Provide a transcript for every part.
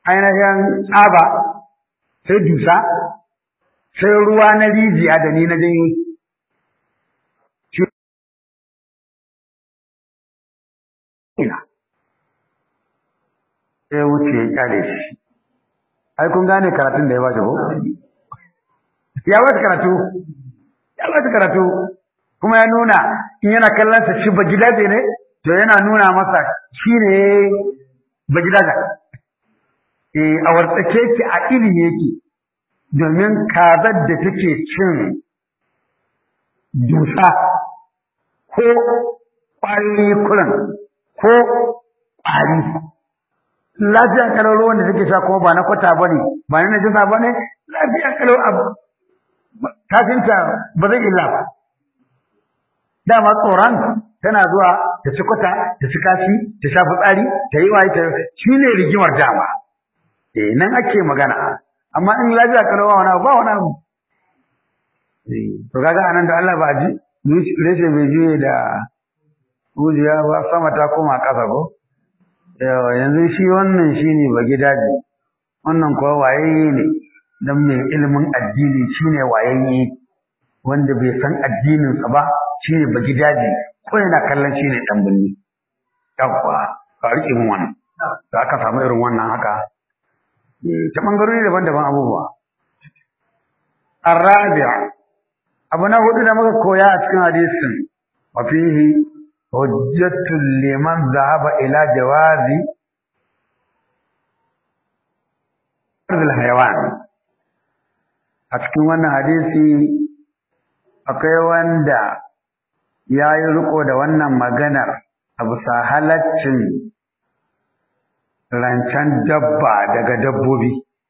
ainihin tsaba sai dusa sai ruwa na rijiya da ni na janyo ina sai wuce ya kyale shi ai kun gane karatun da ya bashi ko ya bashi karatu ya bashi karatu kuma ya nuna in yana kallon sa shi ba gidaje ne to yana nuna masa shi ne ba gidaje eh a wartsake ki a ilimi yake domin kazar da take cin dusa ko ƙwayoyi kuran ko ƙwari lafiyan kalau ruwan da take sha kuma ba na kwata bane ba na najasa bane lafiyan kalau abu kafinta ba zai illa ba dama tsoron tana zuwa ta ci kwata ta ci kashi ta sha fitsari ta yi waye ta shine rigimar dama eh nan ake magana amma in lafiya kalau ba wani abu ba wani abu to kaga anan da Allah ba ji reshe bai juye da hujiya ba sama ta koma ƙasa ko yawa yanzu shi wannan shi ne ba gidaje wannan kuwa wayayye ne don mai ilimin addini shi ne wayayye wanda bai san addininsa ba shi ne ba gidaje ko yana kallon shi ne ɗan birni yawwa ka riƙe min wannan da aka samu irin wannan haka ta ɓangarori daban-daban abubuwa arabiya abu na hudu da muka koya a cikin hadisin wa fihi hujjatul liman zahaba ila jawazi arzul hayawan a cikin wannan hadisi akwai wanda ya yi riko da wannan maganar a bisa halaccin rancen dabba daga dabbobi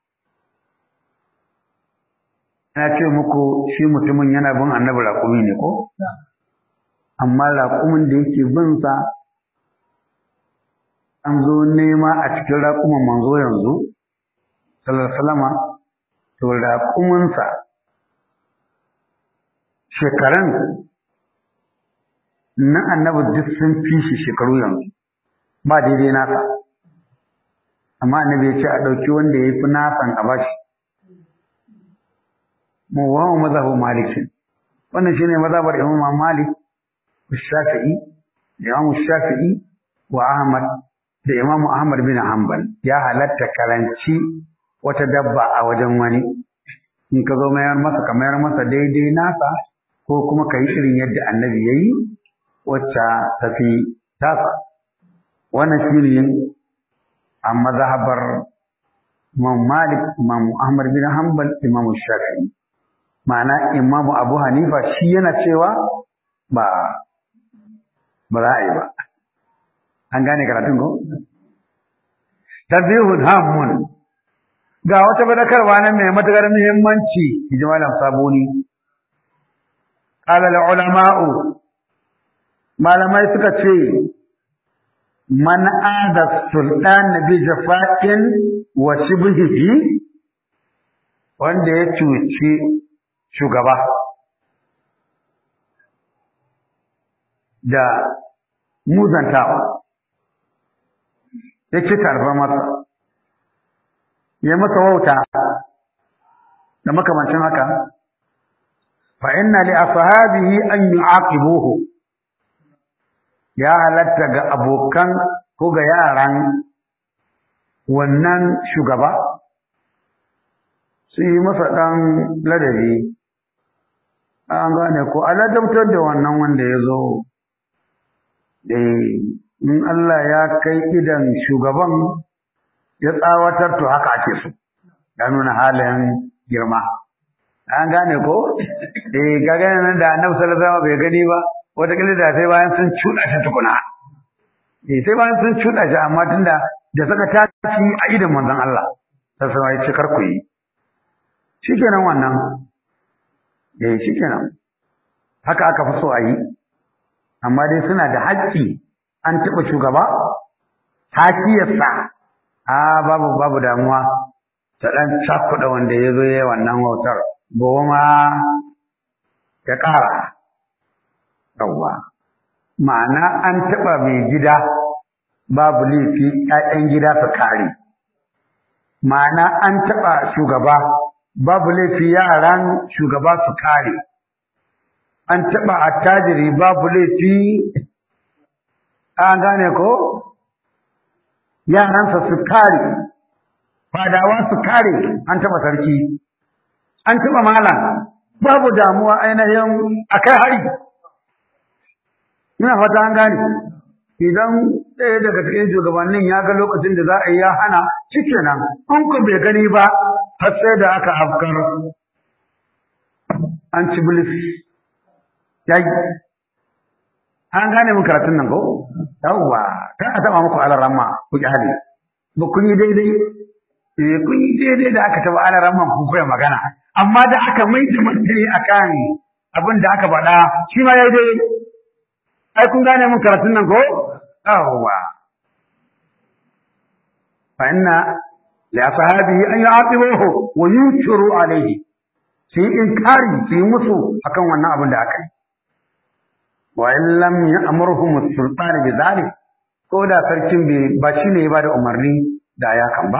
na ce muku shi mutumin yana bin annabi raƙumi ne ko? amma raƙumin da yake bin sa an zo nema a cikin raƙuman manzo yanzu salama to raƙuminsa shekaran na annabi duk sun fi shi shekaru yanzu ba daidai nasa amma annabi ya ce a ɗauki wanda ya fi nasan a bashi mu wa mazhabu malikin wannan shine mazhabar imam malik الشافعي الإمام الشافعي وأحمد da Imam Ahmad bin Hanbal ya halatta karanci wata dabba a wajen wani in ka zo mayar masa ka mayar masa daidai nasa ko kuma ka yi irin yadda annabi ya yi wacce tafi tasa wannan shi ne a mazhabar Imam Malik Imam Ahmad bin Hanbal Imam Shafi'i ma'ana Imam Abu Hanifa shi yana cewa ba ba za a yi ba an gane karatun ko tazihun hamun ga wata badakarwa nan mai matakar muhimmanci ji malam sabuni qala al ulama'u malamai suka ce man ada sultan bi jafa'in wa shibhihi wanda ya cuci shugaba da muzantawa ya ci tarbar masa ya masa wauta da makamancin haka fa inna li ashabihi an yu'aqibuhu ya halatta ga abokan ko ga yaran wannan shugaba su yi masa ɗan ladabi an gane ko aladabtar da wannan wanda ya zo in Allah ya kai idan shugaban ya tsawatar to haka ake so ya nuna halin girma an gane ko eh kaga nan da Annabi sallallahu alaihi wasallam bai gani ba wata kila da sai bayan sun cuda shi tukuna eh sai bayan sun cuda shi amma tunda da saka taci a idan manzon Allah sai sai ya ce kar ku yi shikenan wannan eh shikenan haka aka fi so a yi amma dai suna da haƙƙi an taɓa shugaba hakiyarsa a babu babu damuwa ta ɗan cakuɗa wanda ya zo ya wannan wautar gobe ma ya ƙara yawwa ma'ana an taɓa mai gida babu laifi ‘ya'yan gida su kare ma'ana an taɓa shugaba babu laifi yaran shugaba su kare an taɓa attajiri babu laifi an gane ko yaransa su kare fadawa su kare an taɓa sarki an taɓa malam babu damuwa ainihin a kai hari ina fata an gane idan ɗaya daga cikin shugabannin ya ga lokacin da za a yi ya hana cike nan an ku bai gani ba har sai da aka afkar an ci bilis ya yi an gane mun karatun nan ko yawwa kan a taɓa muku alaramma ku ki hali ba kun yi daidai eh kun yi daidai da aka taɓa alaramman ku koya magana amma da aka mai da martani akan abin da aka faɗa shi ma ya yi daidai ai kun gane mun karatun nan ko yawwa fa inna li ashabihi an yu'aqibuhu wa yushiru alayhi sai inkari sai musu akan wannan abin da aka yi wa in lam ya'murhum as-sultan bi dhalik ko da sarkin bai ba shi ne ba da umarni da ya kan ba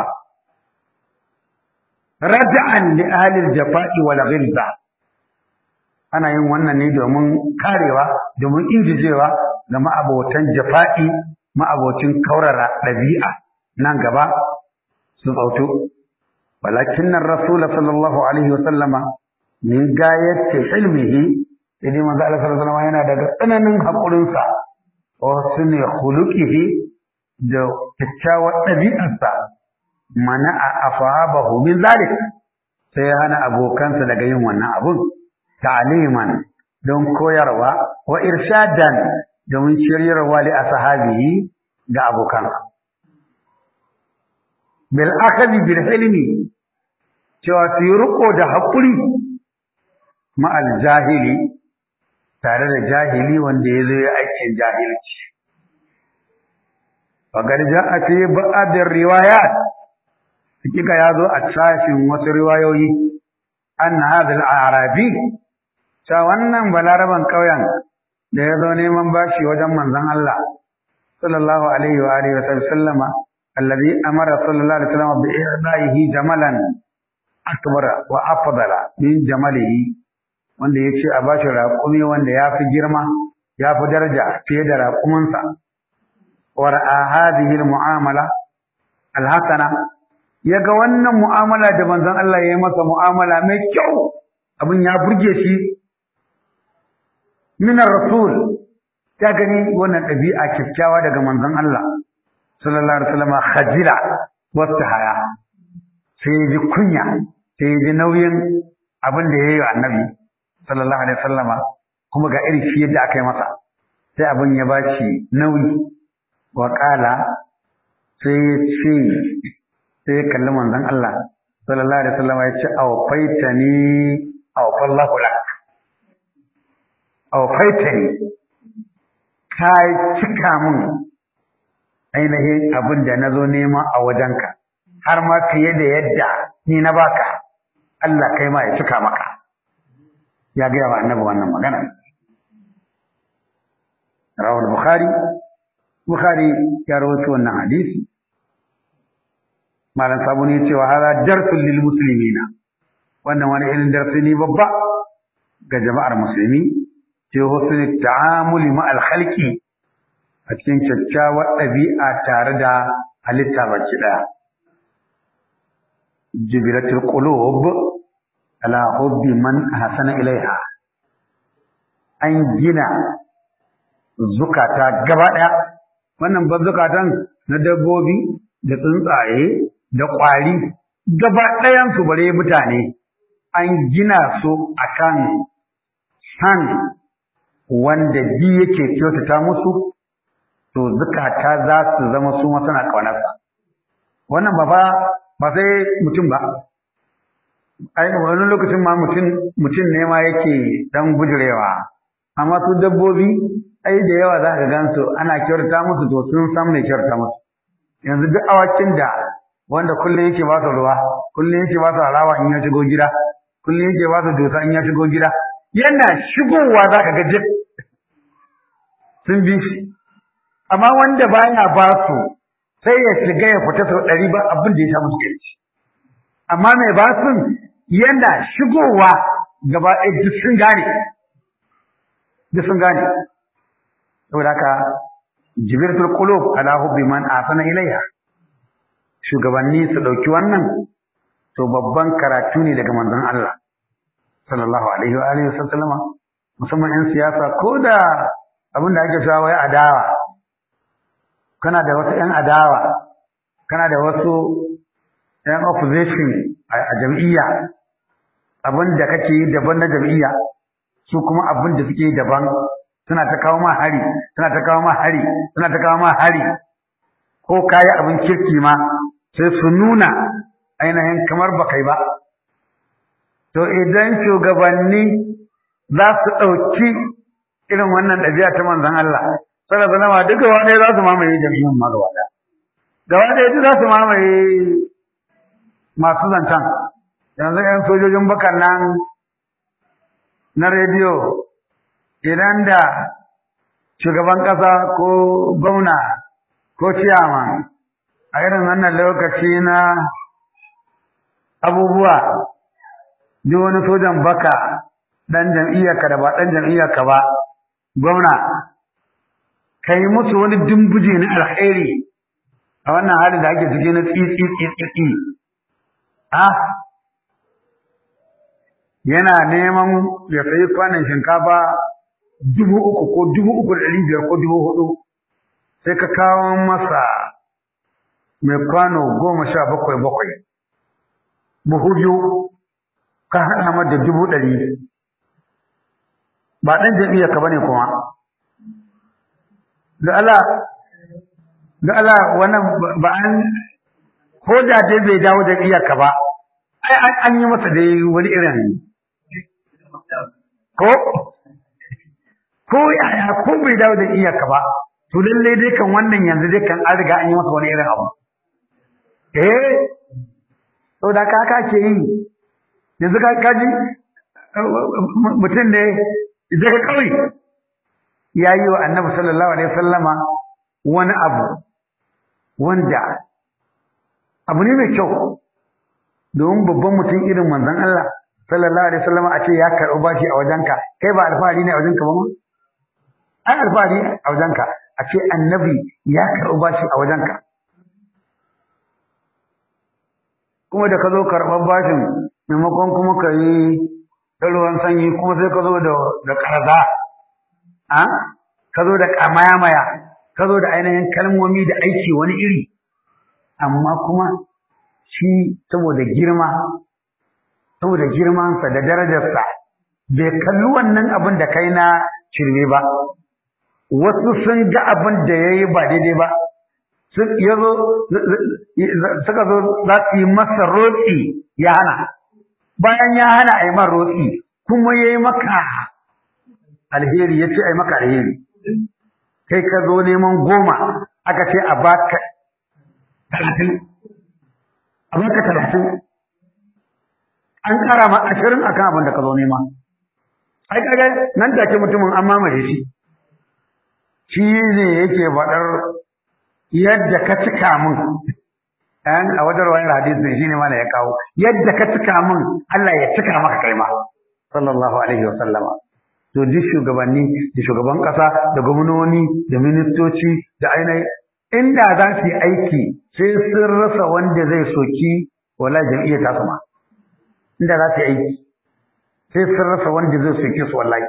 rad'an li ahli al-jafa'i wal ghilza ana yin wannan ne domin karewa domin injijewa ga ma'abotan jafa'i ma'abocin kaurara ɗabi'a nan gaba su tsautu walakin nan rasul sallallahu alaihi wa sallama min gayati ilmihi idan manzo Allah sallallahu alaihi wa sallama yana daga tsananin haƙurinsa wa sunni khuluqihi da kyakkyawar ɗabi'arsa mana a afabahu min zalik sai ya hana abokansa daga yin wannan abun ta'liman don koyarwa wa irshadan domin shiryarwa li ashabihi ga abokansa bil akhadhi bil hilmi cewa su yi riko da haƙuri ma'al jahili tare da jahili wanda ya zo ya aikin jahilci وقد جاء في بعض الروايات hakika ya zo a sashin wasu riwayoyi an hadal arabi ta wannan balaraban ƙauyen da ya zo neman bashi wajen manzon Allah sallallahu alaihi wa alihi wa sallama alladhi amara sallallahu alaihi wa sallam bi ihdahi jamalan akbara wa afdala min jamalihi wanda yace a bashi raƙumi wanda ya fi girma ya fi daraja fiye da raƙuminsa wa ra'a hadhihi al-mu'amala al-hasana ya ga wannan mu'amala da manzon Allah ya yi masa mu'amala mai kyau abin ya burge shi minar rasul ta gani wannan ɗabi'a kyakkyawa daga manzon Allah sallallahu alaihi wasallam khajila wata haya sai ya ji kunya sai ya ji nauyin abin da ya yi wa annabi sallallahu alaihi wasallam kuma ga irin shi yadda aka yi masa sai abin ya ba shi nauyi wa sai ya ce sai ya kalli manzon Allah sallallahu alaihi wasallam ya ce awfaitani awfallahu lak awfaitani ka cika min ainihin abin da na zo nema a wajenka har ma fiye da yadda ni na baka Allah kai ma ya cika maka ya gaya wa annabi wannan magana rawal bukhari bukhari ya rawaito wannan hadisi malam sabuni ya ce wa hada darsul lil muslimina wannan wani irin darsi ne babba ga jama'ar musulmi ce husnul ta'amuli ma al khalqi a cikin kyakkyawar ɗabi'a tare da halitta baki ɗaya jibilatul qulub ala hubbi man hasana ilaiha an gina zukata gaba ɗaya wannan ba zukatan na dabbobi da tsuntsaye da ƙwari gaba ɗayansu bare mutane an gina su akan san wanda bi yake kyautata musu to zukata za su zama su ma suna ƙaunarsa wannan ba fa ba sai mutum ba ai wani lokacin ma mutum mutum ne ma yake dan bujurewa amma su dabbobi ai da yawa za ka gansu ana kyautata musu to sun san mai kyautata musu yanzu duk awakin da wanda kullum yake ba su ruwa kullum yake ba su halawa in ya shigo gida kullum yake ba su dosa in ya shigo gida yana shigowa za ka ga jik sun bi shi amma wanda baya ba su sai ya shiga ya fita sau ɗari ba abin da ya sha musu kai amma mai basun yana shigowa gaba ɗaya duk sun gane duk sun gane saboda haka jibirtul qulub ala hubbi man asana ilayha shugabanni su dauki wannan to babban karatu ne daga manzon Allah sallallahu alaihi wa alihi wasallama musamman yan siyasa ko da abin da ake cewa wai adawa kana da wasu yan adawa kana da wasu yan opposition a jam'iyya abin da kake yi daban na jam'iyya su kuma abin da suke yi daban suna ta kawo ma hari suna ta kawo ma hari suna ta kawo ma hari ko kayi abin kirki ma sai su nuna ainihin kamar ba kai ba to idan shugabanni za su ɗauki irin wannan ɗabi'a ta manzon Allah sallallahu alaihi wasallam duka wanda za su mamaye jami'in ma gaba ɗaya gaba ɗaya duk za su mamaye masu zancen yanzu 'yan sojojin bakan nan na rediyo idan da shugaban ƙasa ko gwamna ko ciyama a irin wannan lokaci na abubuwa duk wani sojan baka ɗan jam'iyyarka da ba ɗan jam'iyyarka ba gwamna ka yi musu wani dimbuje na alheri a wannan halin da ake cike na tsitsi tsitsi a yana neman ya sayi kwanan shinkafa dubu uku ko dubu uku da ɗari biyar ko dubu hudu sai ka kawo masa mai kwano goma sha bakwai bakwai buhu biyu ka haɗa mata da dubu ɗari ba ɗan jam'iyyar ka bane kuma da Allah da Allah wannan ba an ko da dai bai dawo jam'iyyar ka ba ai an yi masa dai wani irin ko ko yaya ko bai dawo da iyaka ba to lalle dai kan wannan yanzu dai kan an riga an yi masa wani irin abu eh to da ka ka ke yi yanzu ka kaji mutum ne zai ka kawai ya yi wa annabi sallallahu alaihi wasallama wani abu wanda abu ne mai kyau domin babban mutum irin manzon Allah sallallahu alaihi wasallam a ce ya karɓi bashi a wajenka kai ba alfahari ne a wajenka ba ma ai alfahari a wajenka a ce annabi ya karɓi bashi a wajenka kuma da ka zo karɓar bashin maimakon kuma ka yi ruwan sanyi kuma sai ka zo da da karza a ka zo da kamayamaya ka zo da ainihin kalmomi da aiki wani iri amma kuma shi saboda girma saboda girmansa da darajarsa bai kalli wannan abin da kai na shirme ba wasu sun ga abin da ya yi ba daidai ba suka zo za su yi masa rotsi ya hana bayan ya hana a yi man rotsi kuma ya yi maka alheri ya ce a yi maka alheri kai ka zo neman goma aka ce a baka talatin a baka talatin an kara ma ashirin akan abin da ka zo nema ai kaga nan take mutumin an mamaye shi shi ne yake faɗar yadda ka cika min an a wajen wani hadisi shi ne mana ya kawo yadda ka cika min Allah ya cika maka kai ma sallallahu alaihi wa sallama to duk shugabanni da shugaban kasa da gwamnoni da ministoci da ainihin inda za su yi aiki sai sun rasa wanda zai soki wala jam'iyyar ta sama inda za su yi aiki sai sun rasa wanda zai soke su wallahi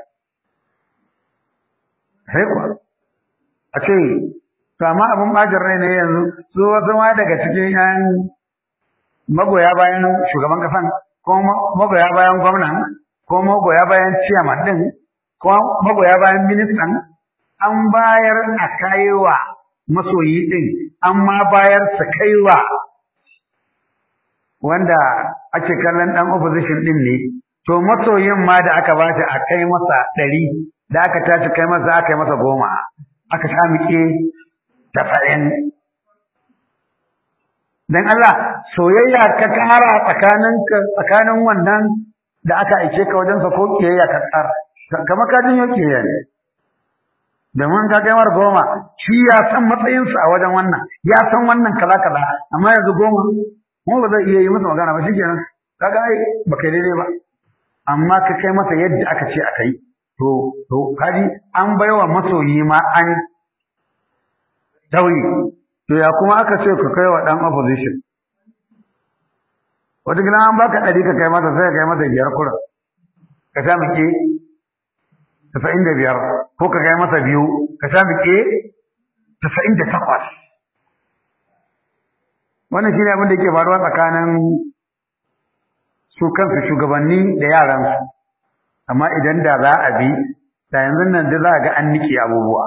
sai kuwa a ce to amma abin bajin rai ne yanzu su wasu ma daga cikin yan magoya bayan shugaban kasan ko magoya bayan gwamnan ko magoya bayan ciyaman din ko magoya bayan ministan an bayar a kaiwa masoyi din an ma bayar su kaiwa wanda ake kallon dan opposition din ne to masoyin ma da aka ba a kai masa ɗari da aka tashi kai masa aka yi masa goma aka sa muke tafa'in dan Allah soyayya ka kara tsakanin tsakanin wannan da aka aike ka wajen sa ko kiyayya ka tsara kamar ka jin yake ne domin ka kai mar goma shi ya san matsayinsa a wajen wannan ya san wannan kaza kaza amma yanzu goma kuma ba zai iya yi masa magana ba shikenan kaga ai ba kai daidai ba amma ka kai masa yadda aka ce aka yi to to kaji an baiwa masoyi ma an tauyi to ya kuma aka ce ka kai wa dan opposition wata gina an baka ɗari ka kai masa sai ka kai masa biyar kura ka sha muke tasa'in da biyar ko ka kai masa biyu ka sha muke tasa'in da takwas wannan shi ne abin da ke faruwa tsakanin su kansu shugabanni da yaransu amma idan da za a bi da yanzu nan da za a ga an nike abubuwa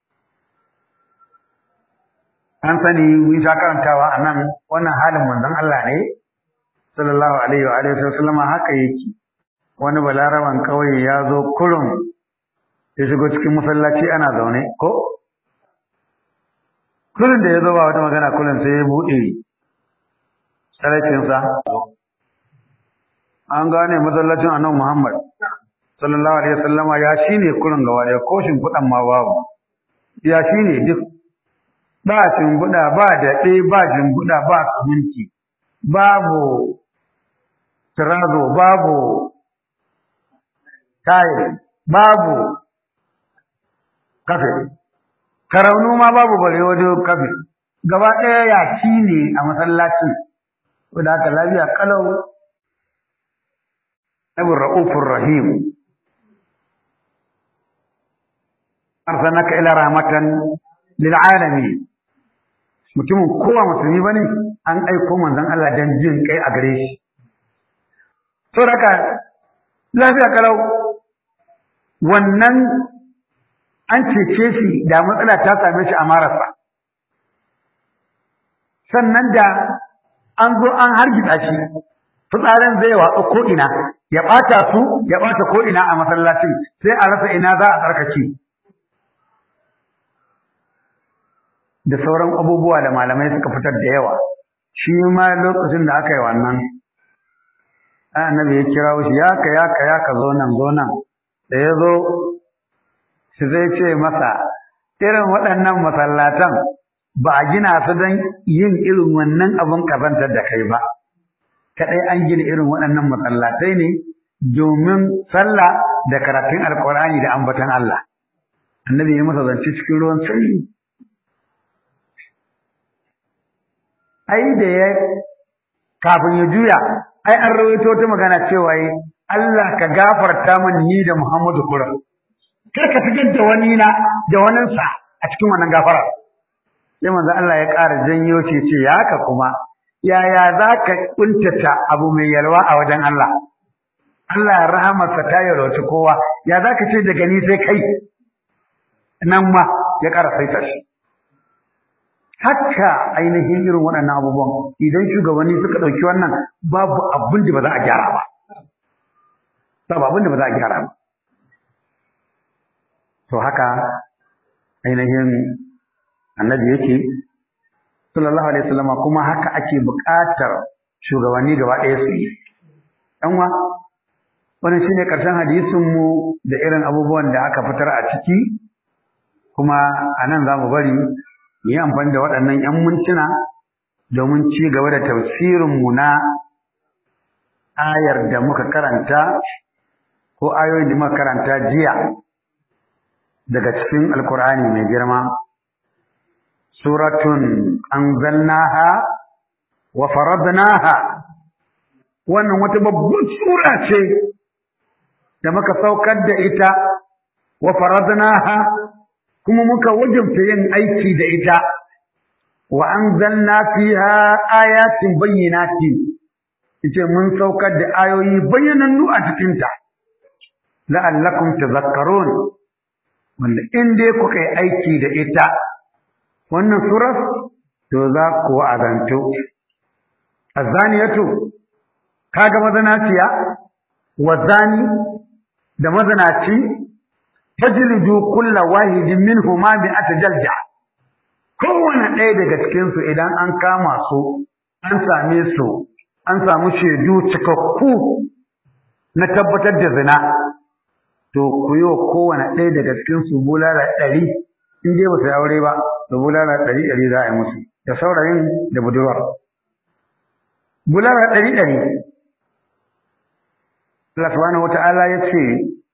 an sani mun sha karantawa a nan wannan halin manzon Allah ne sallallahu alaihi wa alihi wasallam haka yake wani balaraban kauye ya zo kurum ya shigo cikin masallaci ana zaune ko kullum da ya zo ba wata magana kullum sai ya buɗe tsarakinsa an gane masallacin annabi Muhammad sallallahu alaihi wasallam ya shine kullum gaba da koshin kudan ma babu ya shine duk ba shimbuda ba daɗe ba jimbuda ba kuminci babu tirazo babu tayi babu kafe karaunu ma babu bare wajen kafe gaba ɗaya yashi ne a masallaci wadda aka lafiya kalau abu ra'ufur rahim arsalnaka ila rahmatan lil alamin mutumin kowa musulmi bane an aiko manzon Allah dan jin kai a gare shi to raka lafiya kalau wannan an cece shi da matsala ta same shi a marasa sannan da an zo an hargitsa shi fitsarin zai watsa ko'ina ya ɓata su ya ɓata ko'ina a masallacin sai a rasa ina za a tsarkake da sauran abubuwa da malamai suka fitar da yawa shi ma lokacin da aka yi wannan annabi ya kira shi ya ka ya ka ya ka zo nan zo nan da ya zo shi zai ce masa irin waɗannan masallatan ba a gina su don yin irin wannan abin kazantar da kai ba kaɗai an gina irin waɗannan masallatai ne domin sallah da karatun alkur'ani da ambatan Allah annabi ya masa zance cikin ruwan sanyi ai da ya kafin ya juya ai an rawaito ta magana cewa yi Allah ka gafarta min ni da Muhammadu kura kar ka fitar da wani na da waninsa a cikin wannan gafara sai manzo Allah ya ƙara janyo ce ce ya haka kuma yaya za ka kuntata abu mai yalwa a wajen Allah Allah ya rahamarsa ta yalwaci kowa ya za ka ce daga ni sai kai nan ma ya ƙara saita shi haka ainihin irin waɗannan abubuwan idan shugabanni suka ɗauki wannan babu abin da ba za a gyara ba babu abin da ba za a gyara ba to haka ainihin annabi yake sallallahu alaihi wasallam kuma haka ake buƙatar shugabanni gaba ɗaya su yi ɗan wa wannan shine ƙarshen hadisin mu da irin abubuwan da aka fitar a ciki kuma a nan za mu bari mu yi amfani da waɗannan 'yan mintuna domin ci gaba da tafsirinmu na ayar da muka karanta ko ayoyin da muka karanta jiya daga cikin alkur'ani mai girma suratun anzalnaha wa faradnaha wannan wata babbar sura ce da muka saukar da ita wa faradnaha kuma muka wajabta yin aiki da ita wa anzalna fiha ayatin bayyinatin yace mun saukar da ayoyi bayyanannu a cikin ta la'allakum tadhakkarun wanda in dai kuka yi aiki da ita wannan surar to za ku azanto azaniyatu kaga mazanaciya wa zani da mazanaci tajlidu kulla wahidin minhuma bi atajalja kowane ɗaya daga cikin su idan an kama su an same su an samu shaidu cikakku na tabbatar da zina to ku yi wa kowane ɗaya daga cikin su bulala ɗari in dai ba su aure ba to bulala ɗari ɗari za a yi musu da saurayin da budurwar bulala ɗari ɗari Allah subhanahu wata'ala ya ce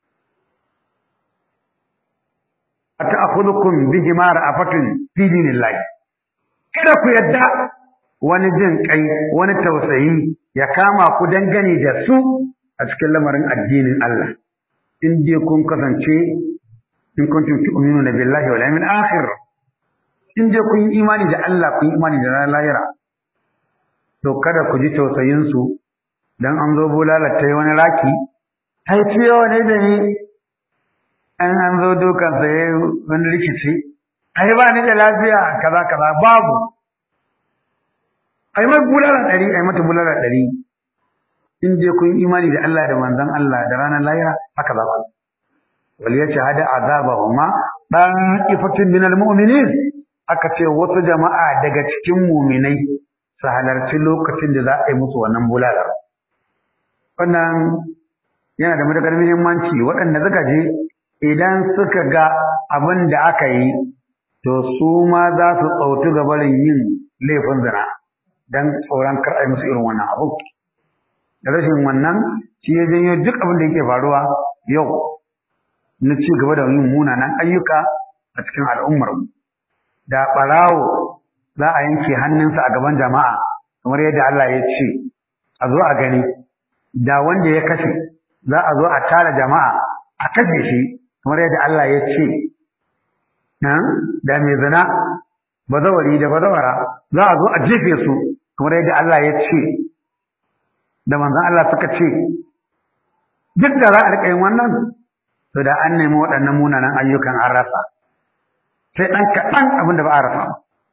a ta'akhudhukum bihi ma ra'afatun fi dinillahi kada ku yadda wani jin kai wani tausayi ya kama ku dangane da su a cikin lamarin addinin Allah in dai kun kasance in kuntum tu'minuna billahi wal yawmil akhir in dai kun yi imani da Allah kun yi imani da ranar lahira to kada ku ji tausayin su dan an zo bulala ta wani raki ai ciyo ne da ni an an zo dukan sa wani rikici ai ba ni da lafiya kaza kaza babu ai mai bulala ɗari ai mata bulala ɗari in je kun imani da Allah da manzon Allah da ranar lahira haka za ku wal yashhadu azabahuma da'ifatun minal mu'minin aka ce wasu jama'a daga cikin mu'minai su halarci lokacin da za a yi musu wannan bulalar wannan yana da matuƙar muhimmanci waɗanda suka je idan suka ga abin da aka yi to su ma za su tsautu ga barin yin laifin zina don tsoron kar a yi musu irin wannan abu da rashin wannan shi ya janyo duk abin da yake faruwa yau na ci gaba da yin munanan ayyuka a cikin al'ummar da ɓarawo za a yanke hannunsa a gaban jama'a kamar yadda Allah ya ce a zo a gani da wanda ya kashe za a zo a tara jama'a a kashe shi kamar yadda Allah ya ce da mai zina bazawari da bazawara za a zo a jefe su kamar yadda Allah ya ce da manzon Allah suka ce duk da za a riƙa yin wannan to da an nemi waɗannan munanan ayyukan an rasa sai ɗan kaɗan abin da ba a rasa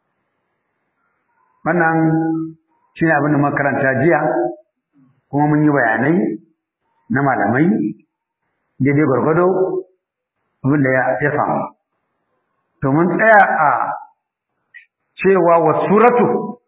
wannan shi ne abin da makaranta jiya kuma mun yi bayanai na malamai daidai gwargwado abin da ya samu to mun tsaya a cewa wa suratu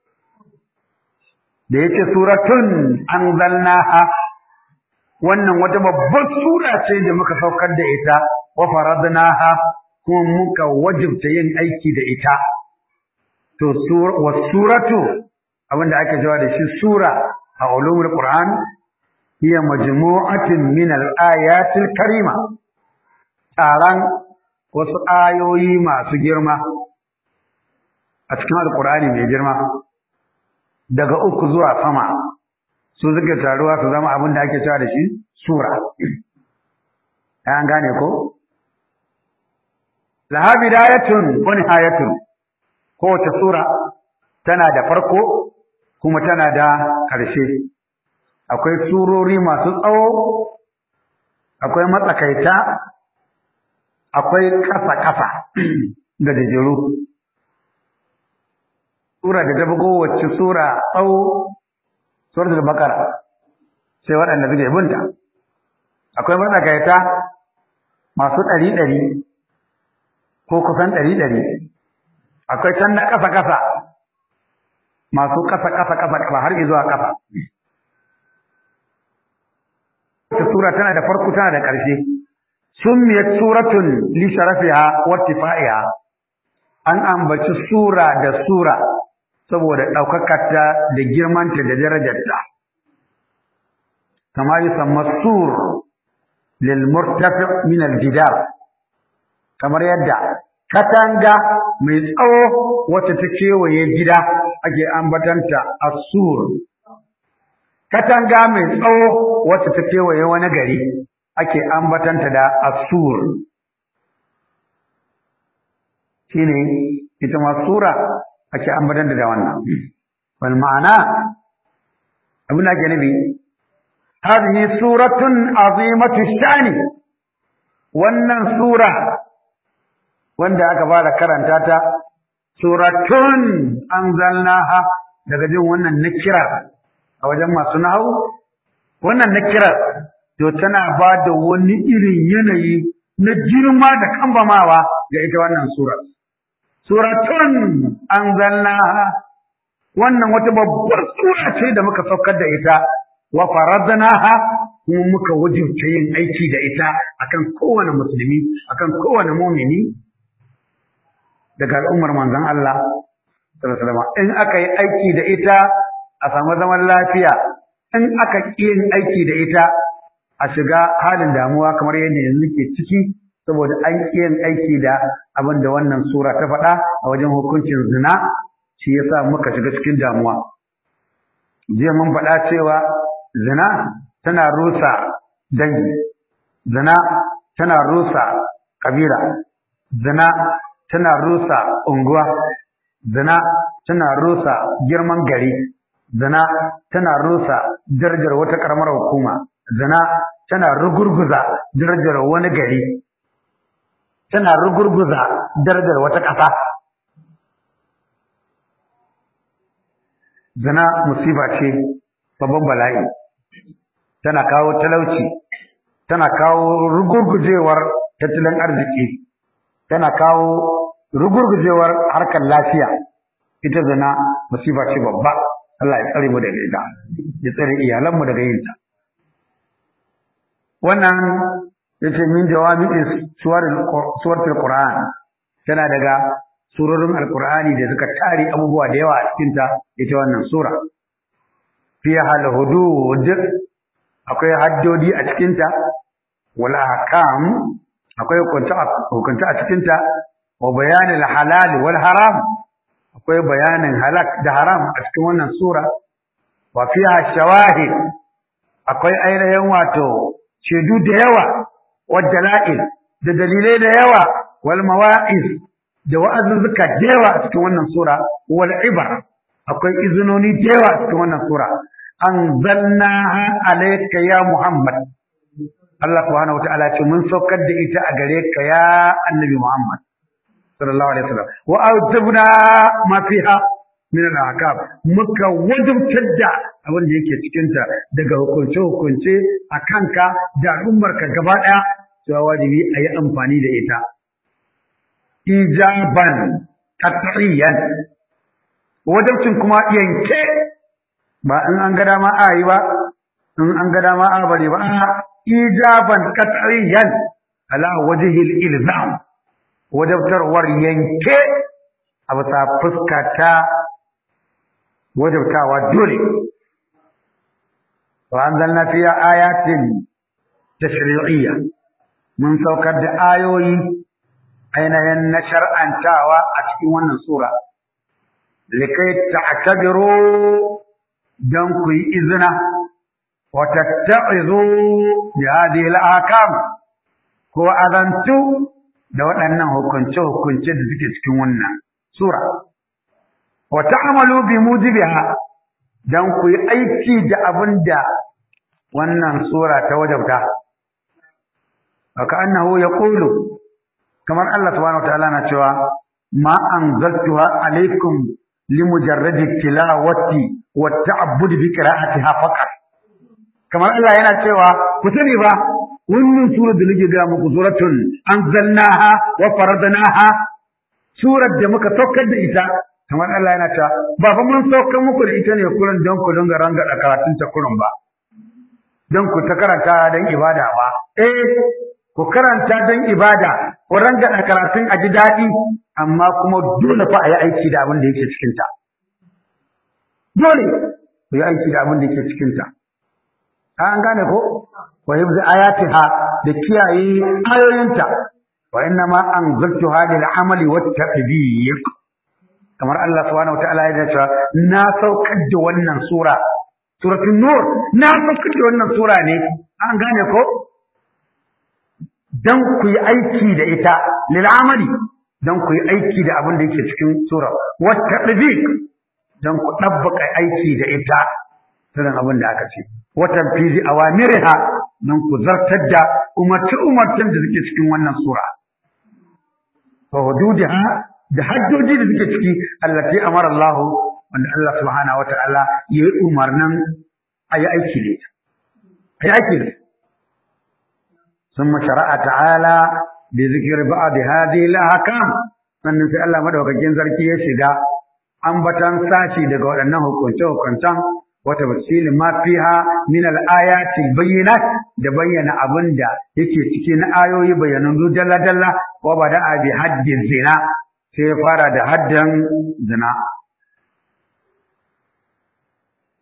da yake suratun anzalnaha wannan wata babbar sura ce da muka saukar da ita wa faradnaha kuma muka wajibta yin aiki da ita to wa suratu abinda ake cewa da shi sura a ulumul qur'an hiya majmu'atin min al-ayatil karima taran wasu ayoyi masu girma a cikin alqur'ani mai girma daga uku zuwa sama su suke taruwa su zama abin da ake cewa da shi sura an gane ko laha bidayatun wa nihayatun kowace sura tana da farko kuma tana da ƙarshe akwai surori masu tsawo akwai matsakaita akwai ƙasa-ƙasa da gajeru sura da ta bugo wacce sura tsawo suratul baqara sai waɗanda suke binta akwai matsakaita masu ɗari ɗari ko kusan ɗari ɗari akwai can na ƙasa ƙasa masu ƙasa ƙasa ƙasa ƙasa har zuwa ƙasa ta sura tana da farko tana da ƙarshe summiyat suratun li sharafiha wa tifaiha an ambaci sura da sura saboda ɗaukakarta da girmanta da darajarta kama yi sur lil murtafi min al jidar kamar yadda katanga mai tsawo wacce ta kewaye gida ake ambatanta asur katanga mai tsawo wacce ta kewaye wani gari ake ambatanta da asur shine ita ma sura ake ambatanta da wannan wal ma'ana abin da ake nufi hadhihi suratun azimatu shani wannan sura wanda aka fara karanta ta suratun anzalnaha daga jin wannan nakira a wajen masu nahawu wannan nakira to tana ba da wani irin yanayi na girma da kambamawa ga ita wannan sura suratun anzalnaha wannan wata babbar sura ce da muka saukar da ita wa faradnaha kuma muka wajibta yin aiki da ita akan kowane musulmi akan kowane mumini daga al'ummar manzon Allah sallallahu alaihi in aka yi aiki da ita a samu zaman lafiya in aka ƙi yin aiki da ita a shiga halin damuwa kamar yadda yanzu ke ciki saboda an ƙi yin aiki da abin da wannan sura ta faɗa a wajen hukuncin zina shi yasa muka shiga cikin damuwa jiya mun faɗa cewa zina tana rusa dangi zina tana rusa kabila zina tana rusa unguwa zina tana rusa girman gari zina tana rusa darajar wata karamar hukuma zina tana rugurguza darajar wani gari tana rugurguza darajar wata ƙasa zina musiba ce babban bala'i tana kawo talauci tana kawo rugurgujewar tattalin arziki tana kawo rugurgujewar harkar lafiya ita zina musiba ce babba Allah ya tsare mu daga ita ya tsare iyalanmu daga yin ta wannan yace min jawami'i suwarul qur'an tana daga surorin alqur'ani da suka tare abubuwa da yawa a cikin ta ita wannan sura fiha al-hudud akwai haddodi a cikin ta wal ahkam akwai hukunta a cikin ta wa bayanil halal wal haram akwai bayanin halak da haram a cikin wannan sura wa fiha shawahid akwai ainihin wato shaidu da yawa wa dala'il da dalilai da yawa wal mawa'iz da wa'azuzzuka da yawa a cikin wannan sura wal ibar akwai izinoni da yawa a cikin wannan sura anzalnaha alayka ya muhammad Allah subhanahu wataala ce mun saukar da ita a gare ka ya annabi muhammad sallallahu alaihi wasallam wa awtabna ma fiha min al-ahkam muka wajibtar da abin da yake cikin ta daga hukunce hukunce a kanka da al'ummar ka gaba daya cewa wajibi a yi amfani da ita ijaban qat'iyan wajibcin kuma yanke ba in an ga dama a yi ba in an ga dama a bari ba ijaban qat'iyan ala wajhi al-ilzam wajabtarwar yanke a bisa fuska ta wajabtawa dole wa anzalna fiya ayatin tashri'iyya mun saukar da ayoyi ainihin na shar'antawa a cikin wannan sura likai ta'tabiru dan ku yi izina wa tatta'izu bi hadhihi al-ahkam ko azantu da waɗannan hukunce-hukunce da suke cikin wannan sura. Wa ta'amalu bi mujibiha dan ku yi aiki da abin da wannan sura ta wajabta. Haka annahu ya ƙulu, kamar Allah subhanahu wa ta'ala na cewa, ma an zartuwa alaikum limujarradi tilawati wa ta'abbud bi qira'atiha faqat. Kamar Allah yana cewa ku sani ba wannan surar da nake ga muku suratun anzalnaha wa faradnaha surar da muka saukar da ita kamar Allah yana ta ba fa mun saukar muku da ita ne kullun don ku dinga ranga da karatun ta kurun ba don ku ta karanta don ibada ba eh ku karanta don ibada ku ranga da karatun a ji daɗi amma kuma dole fa a yi aiki da abin da yake cikin ta dole ku yi aiki da abin da yake cikin ta an gane ko wa hibzi ayatiha da kiyaye ayoyinta wa inna ma anzaltuha lil amali wat tadbiq kamar Allah subhanahu wataala ya ce na saukar da wannan sura suratul nur na saukar da wannan sura ne an gane ko dan ku yi aiki da ita lil amali dan ku yi aiki da abin da yake cikin sura wat tadbiq dan ku dabbaka aiki da ita irin abin da aka ce watan fizi awamiriha nan ku zartar da umarci umarcin da suke cikin wannan sura fa hududiha da haddoji da suke ciki allati amara Allah wanda Allah subhanahu wataala ya yi umarnin ayi aiki ne ayi aiki ne ثم شرع تعالى بذكر بعض هذه الاحكام sannan sai Allah madaukakin sarki ya shiga ambatan sashi daga waɗannan hukunce-hukuncen wata tafsilin ma fiha min al-ayati bayyinat da bayyana abin da yake ciki na ayoyi bayanan dalla dalla wa bada bi haddin zina sai fara da haddan zina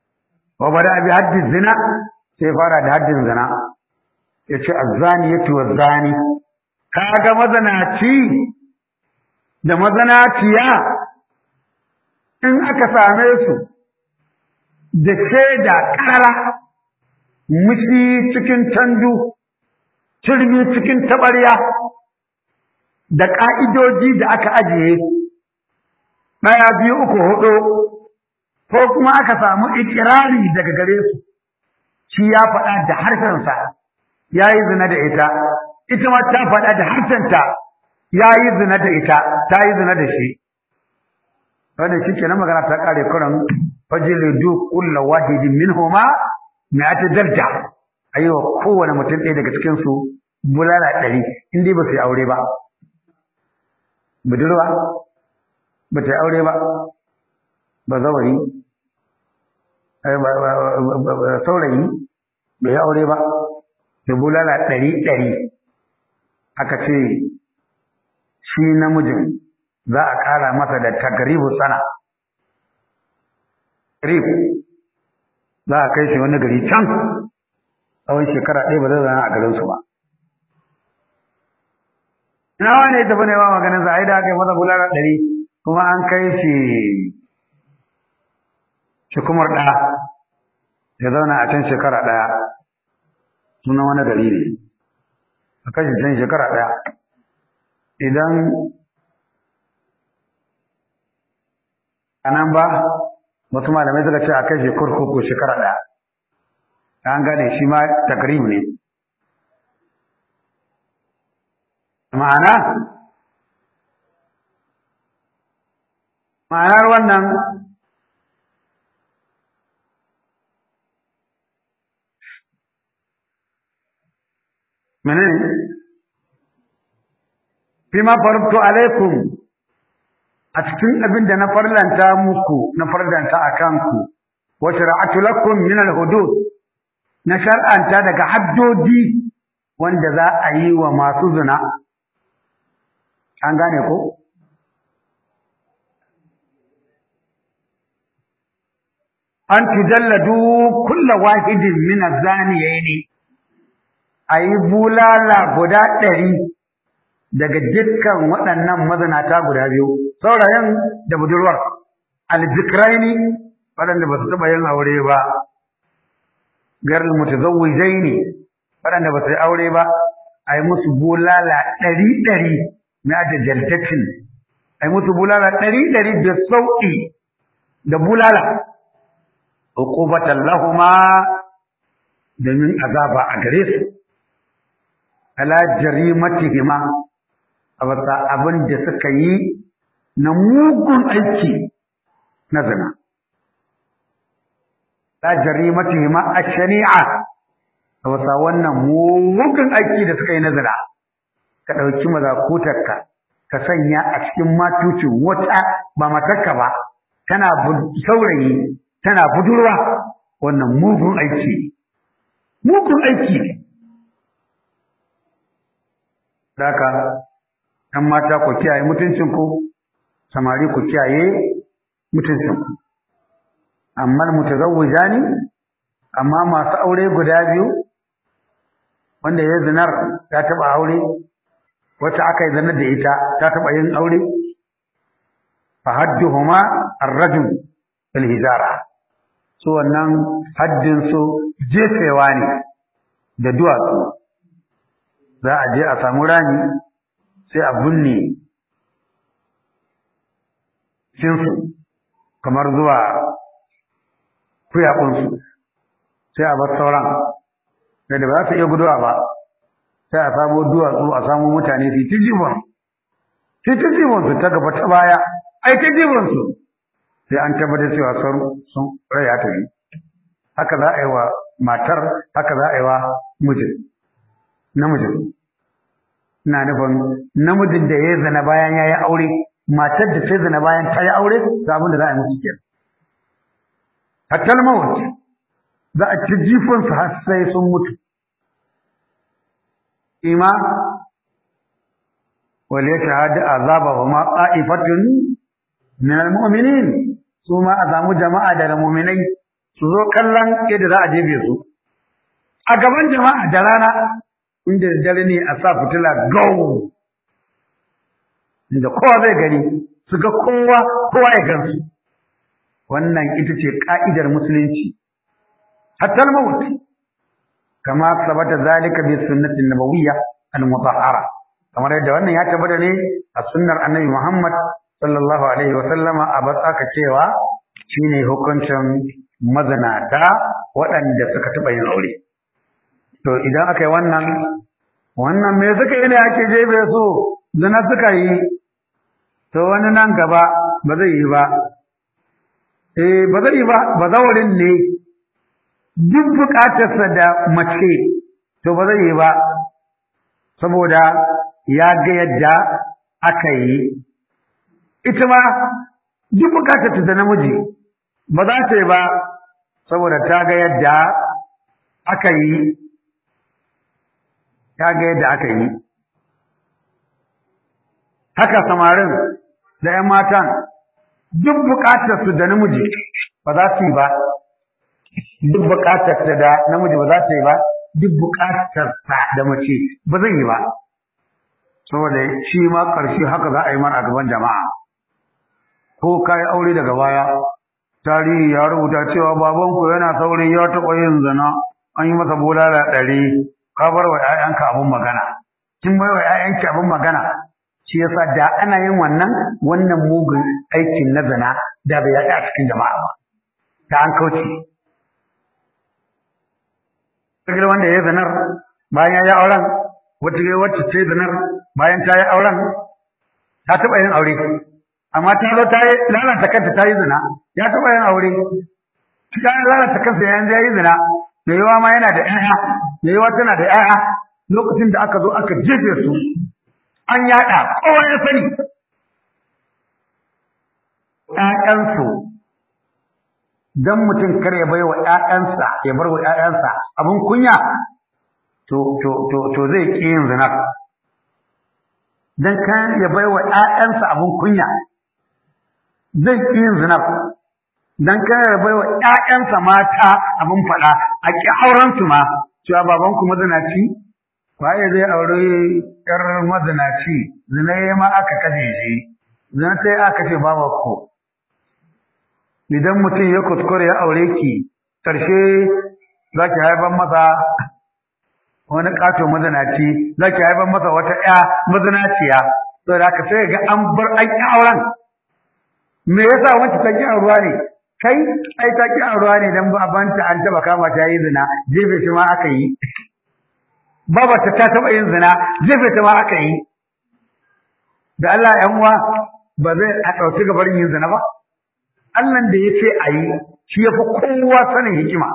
wa bada bi haddin zina sai fara da haddin zina ya ce azzani ya tuwa zani kaga mazanaci da mazanaciya in aka same su da shaida ƙara mushi cikin tandu turmi cikin taɓarya da ƙa'idoji da aka ajiye ɗaya biyu uku hudu ko kuma aka samu ikirari daga gare su shi ya faɗa da harshensa ya yi zina da ita ita ma ta faɗa da harshenta ya yi zina da ita ta yi zina da shi wannan shi ke na magana ta ƙare kuran fajilidu kulla wahidin minhuma mi'ati darja ayi wa kowane mutum ɗaya daga cikin su bulala ɗari in dai ba su yi aure ba budurwa ba ta yi aure ba ba zawari saurayi bai yi aure ba da bulala ɗari ɗari aka ce shi namijin za a ƙara masa da tagaribu sana rif za a kai shi wani gari can tsawon shekara ɗaya ba zai zana a garinsu ba ina wani ya tafi nema maganin sa ai da aka yi masa bulala ɗari kuma an kai shi shi kumar ɗaya ya zauna a can shekara ɗaya sunan wani gari ne a kai shi can shekara ɗaya idan a nan ba wasu malamai suka ce a kai shi kurkuku shekara ɗaya an gane shi ma takrib ne ma'ana ma'anar wannan menene fima farto alaikum a cikin abin da na farlanta muku na farlanta a kanku wa shara'atu lakum min al-hudud na shar'anta daga haddodi wanda za a yi wa masu zina an gane ko an tujalladu kulla wahidin min az-zaniyaini ayi bulala guda ɗari daga dukkan waɗannan mazinata guda biyu saurayin da budurwar alzikraini waɗanda ba su taɓa yin aure ba garin mutazawwijaini waɗanda ba su yi aure ba a yi musu bulala ɗari ɗari na da jaltatin a yi musu bulala ɗari ɗari da sauƙi da bulala uqubatan lahuma domin azaba a gare su ala jarimatihima a wata abin da suka yi na mugun aiki na zina la jarimatihima ash-shani'a a wata wannan mugun aiki da suka yi na zina ka ɗauki mazakutarka ka sanya a cikin matucin wata ba matarka ba tana saurayi tana budurwa wannan mugun aiki mugun aiki ne Daka, ‘yan mata ku kiyaye mutuncinku, samari ku kiyaye mutuncinku. Amma mutazawwija ne, amma masu aure guda biyu, wanda ya zinar ta taɓa aure, wacce aka yi zinar da ita ta taɓa yin aure, fa hadduhuma ar-rajul bil hijara. Su wannan haddin su jefewa ne da duwatsu. za a je a samu rami sai a binne cinsu kamar zuwa kuyakunsu sai a bar sauran da ba za su iya guduwa ba sai a samu duwatsu a samu mutane su ta jibon su ta jibon su ta gaba ta baya ai ta jibon su sai an tabbatar cewa sun rai ya tafi haka za a yi wa matar haka za a yi wa mijin namijin ina nufin namijin da ya zana bayan ya yi aure matar da ta zana bayan ta yi aure ga abin da za a yi musu kenan hatta mawut za a ci jifon su har sai sun mutu ima wal yashhadu azaba wa ma qa'ifatun min al mu'minin su ma a samu jama'a daga mu'minai su zo kallon yadda za a jefe su a gaban jama'a da rana inda dare ne a sa fitila gawo inda kowa zai gani su ga kowa kowa ya gansu wannan ita ce ka'idar musulunci hatta al-maut kama sabata zalika bi sunnati nabawiyya al-mutahhara kamar yadda wannan ya tabbata ne a sunnar annabi Muhammad sallallahu alaihi wa sallama a batsaka cewa shine hukuncin mazanata waɗanda suka taɓa yin aure to idan aka yi wannan wannan me suka yi ne ake jebe su zina suka yi to wani nan gaba ba zai yi ba eh ba zai yi ba ba zaurin ne duk bukatarsa da mace to ba zai yi ba saboda ya ga yadda aka yi ita ma duk bukatarta da namiji ba za ta yi ba saboda ta ga yadda aka yi ta ga yadda aka yi haka samarin da ‘yan matan duk bukatarsu da namiji ba za su yi ba duk bukatarsa da namiji ba za ta yi ba duk bukatarsa da mace ba zai yi ba saboda shi ma ƙarshe haka za a yi mana a gaban jama'a ko ka yi aure daga baya tarihi ya rubuta cewa babanku yana saurin ya taɓa yin zina an yi masa bulala ɗari ka bar wa ‘ya'yanka abin magana kin bai wa ‘ya'yanki abin magana shi yasa da ana yin wannan wannan mugun aikin na zina da bai yaɗa a cikin jama'a ba ta an kauce Kirkir wanda ya yi zinar bayan ya yi auren wata wacce ce zinar bayan ta yi auren ta taɓa yin aure amma ta zo ta yi lalata kanta ta yi zina ya taɓa yin aure ta lalata kansa yanzu ya yi zina mai yawa ma yana da ƴaƴa mai yawa tana da ƴaƴa lokacin da aka zo aka jefe su an yaɗa kowa ya sani ƴaƴansu dan mutum kar ya baiwa ƴaƴansa ya bar wa ƴaƴansa abin kunya to to to to zai ƙi yin zina dan kan ya baiwa ƴaƴansa abin kunya zai ƙi yin zina dan kan ya baiwa ƴaƴansa mata abin faɗa a ƙi auren su ma cewa baban ku mazinaci waye zai aure ƴar mazinaci zina ma aka kashe shi zina sai aka ce babar ku idan mutum ya kuskure ya aure ki ƙarshe za ki haifar masa wani ƙato mazinaci za ki haifar masa wata ƴa mazinaciya to da haka sai ga an bar an ƙi auren me yasa wacce ta ƙi auruwa ne kai ai ta ƙi auruwa ne dan babanta an taɓa kama ta yi zina jefe shi ma aka yi babarta ta taɓa yin zina jefe ta ma aka yi da Allah ƴan uwa ba zai a ɗauki gabar yin zina ba Allahn da ya ce a yi shi ya fi kowa sanin hikima.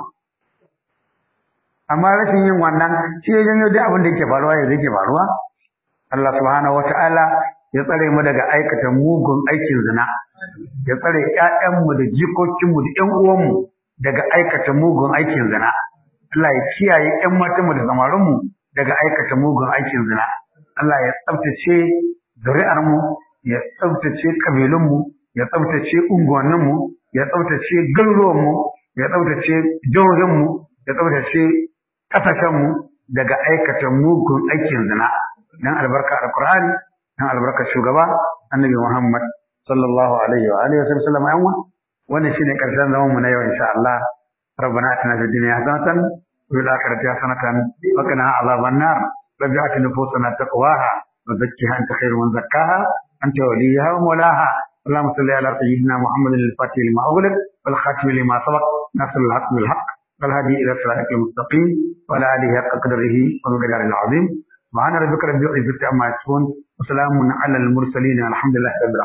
Amma rashin yin wannan shi ya janyo duk abin da yake faruwa ya yake faruwa. Allah subhanahu wa ta'ala ya tsare mu daga aikata mugun aikin zina. Ya tsare ‘ya'yanmu da jikokinmu da ‘yan uwanmu daga aikata mugun aikin zina. Allah ya kiyaye ‘yan matanmu da samarinmu daga aikata mugun aikin zina. Allah ya tsaftace zuri'armu, ya tsaftace ƙabilunmu, ya tsaftace unguwanninmu, ya tsaftace garuruwanmu, ya tsaftace jihohinmu, ya tsaftace ƙasashenmu daga aikata mugun aikin zina. Dan albarka alƙur'ani, dan albarka shugaba, annabi Muhammad sallallahu alaihi wa alihi wa sallam yan wa. Wannan shine ƙarshen zaman mu na yau insha Allah. ربنا اتنا في الدنيا حسنة وفي الآخرة حسنة وقنا عذاب النار رب آت نفوسنا تقواها وزكها أنت خير من زكاها أنت وليها ومولاها اللهم صل على سيدنا محمد الفاتح لما أغلق والخاتم لما سبق ناصر الحق بالحق والهادي إلى صراطك المستقيم وعلى آله حق قدره ومقداره العظيم سبحان ربك رب العزة عما يصفون وسلام على المرسلين الحمد لله رب العالمين